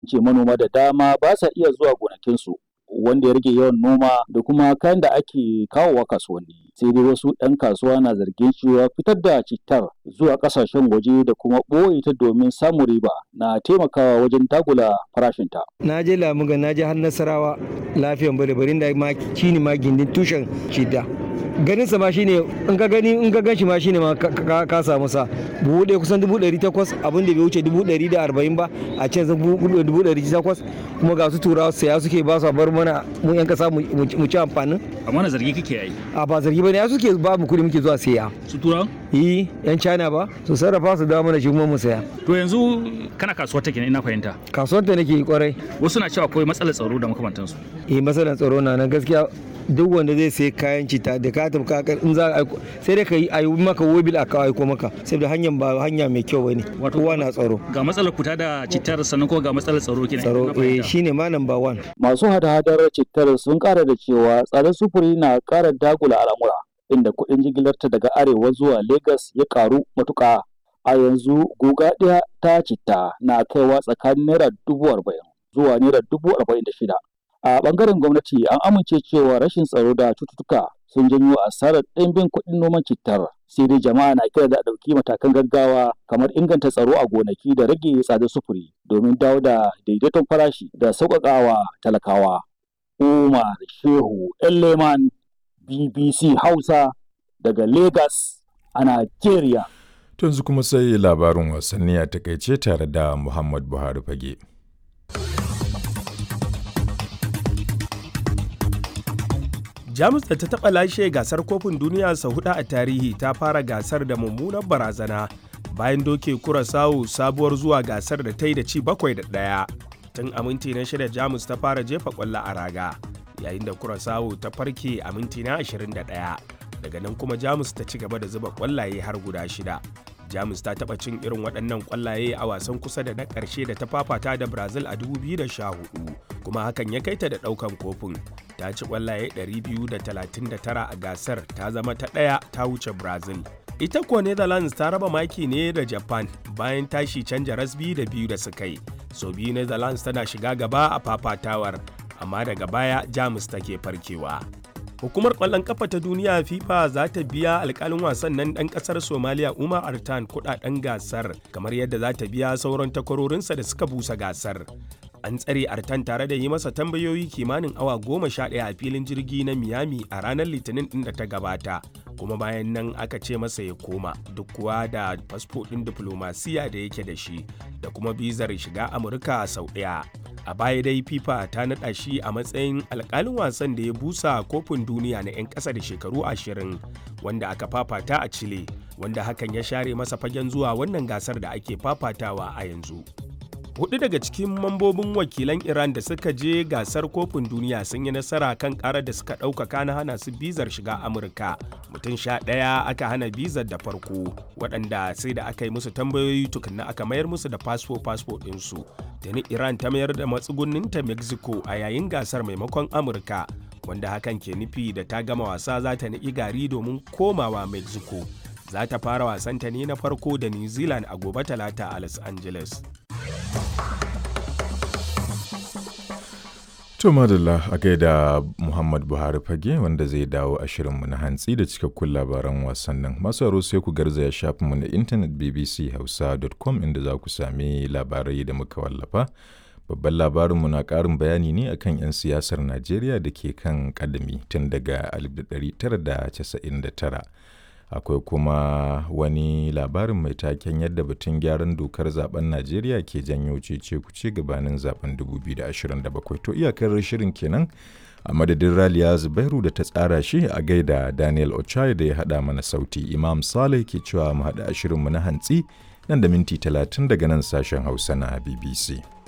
ce manoma da dama ba sa iya zuwa gonakinsu wanda ya rage yawan noma da kuma kayan da ake kawowa kasuwanni sai dai wasu 'yan kasuwa na zargin cewa fitar da cittar zuwa kasashen waje da kuma ɓoye ta domin samun riba na taimakawa wajen dagula farashinta. na je lamuga na je har nasarawa lafiyan bari da ma shine ma gindin tushen shida ganin sa ma shine in ka gani in ka gan shi ma shine ma ka samu sa buhu ɗaya kusan dubu ɗari takwas abin da bai wuce dubu ɗari da arba'in ba a can zan dubu ɗari takwas kuma ga su turawa saya suke ba su bar mana mu yan kasa mu ci amfanin. amma na zargi kake yi a ba zargi bane ya suke ba mu kuɗi muke zuwa saya. su turawa yi yan china ba su sarrafa su dawo mana shi kuma mu saya. to yanzu kana kasuwar take ne ina fahimta. kasuwar ta nake kwarai. wasu na cewa akwai matsalar tsaro da makamantansu. eh matsalar tsaro na nan gaskiya duk wanda zai sai kayan cita da ka tafi kakar in za a sai dai ka yi ayi maka wobil a kawo aiko maka saboda hanyar ba hanya mai kyau bane kowa na tsaro ga matsalar kuta da citar sannan ko ga matsalar tsaro kenan tsaro eh shine ma number one masu hada-hadar cittar sun kara da cewa tsadar sufuri na kara dagula al'amura inda kuɗin jigilarta daga arewa zuwa Legas ya karu matuƙa a yanzu guga ɗaya ta citta na kaiwa tsakanin naira dubu arba'in zuwa naira dubu arba'in da shida a bangaren gwamnati an amince cewa rashin tsaro da cututtuka sun janyo asarar ɗimbin kuɗin noman cittar sai dai jama'a na kira da ɗauki matakan gaggawa kamar inganta tsaro a gonaki da rage tsadar sufuri domin dawo da daidaiton farashi da sauƙaƙawa talakawa umar shehu leman bbc hausa daga lagos a nigeria yanzu kuma sai labarin wasanni a takaice tare da muhammad buhari fage jamus da ta taɓa lashe gasar kofin duniya sau hudu a tarihi ta fara gasar da mummunar barazana bayan doke kurasawu sabuwar zuwa gasar da ta yi da ci bakwai da ɗaya tun a minti na shida jamus ta fara jefa kwallo a raga yayin da kurasawu ta farke a minti na 21 daga nan kuma jamus ta ci gaba da zuba kwallaye har guda shida jamus ta taɓa cin irin waɗannan kwallaye a wasan kusa da na ƙarshe da ta fafata da brazil a 2014 kuma hakan ya kai ta da ɗaukan kofin ta ci kwallaye 239 a gasar ta zama ta ɗaya ta wuce brazil ita kuwa netherlands ta raba maki ne da japan bayan tashi canja rasbi da biyu da suka yi so biyu netherlands tana shiga gaba a fafatawar amma daga baya jamus take farkewa hukumar kwallon kafa ta duniya fifa za ta biya alkalin wasan nan dan kasar somaliya umar artan kudaden gasar kamar yadda za ta biya sauran takwarorinsa da suka busa gasar an tsare artan tare da yi masa tambayoyi kimanin awa goma sha ɗaya a filin jirgi na miami a ranar litinin ɗin da ta gabata kuma bayan nan aka ce masa ya koma duk kuwa da fasfo ɗin diflomasiya da yake da shi da kuma bizar shiga amurka sau ɗaya a baya dai fifa ta naɗa shi a matsayin alkalin wasan da ya busa kofin duniya na 'yan ƙasa da shekaru ashirin wanda aka fafata a chile wanda hakan ya share masa fagen zuwa wannan gasar da ake fafatawa a yanzu hudu daga cikin mambobin wakilan iran da suka je gasar kofin duniya sun yi nasara kan karar da suka ɗaukaka na hana su bizar shiga amurka mutum sha ɗaya aka hana bizar da farko waɗanda sai da aka yi musu tambayoyi tukunna aka mayar musu da fasfo fasfo ɗinsu tuni iran ta mayar da matsugunninta mexico a yayin gasar maimakon amurka wanda hakan ke nufi da ta gama wasa za ta niƙi gari domin komawa mexico za ta fara wasanta ne na farko da new zealand a gobe talata a los angeles To madalla a gaida Muhammad Buhari fage wanda zai dawo a shirinmu na hantsi da cikakkun labaran wasannin. Masu aro sai ku garzaya shafinmu na intanet bbchausa.com inda za ku sami labarai da muka wallafa. Babban labarinmu na ƙarin bayani ne akan 'yan siyasar Najeriya da ke kan kadami tun daga 1999. akwai kuma wani labarin mai taken yadda batun gyaran dokar zaben najeriya ke janyo cece kuce gabanin zaben 2027 to iyakar shirin kenan a madadin raliya zubairu da ta tsara shi a gaida daniel ochai da ya hada mana sauti imam saleh ke cewa mu hada shirinmu na hantsi nan da minti 30 daga nan sashen hausa na bbc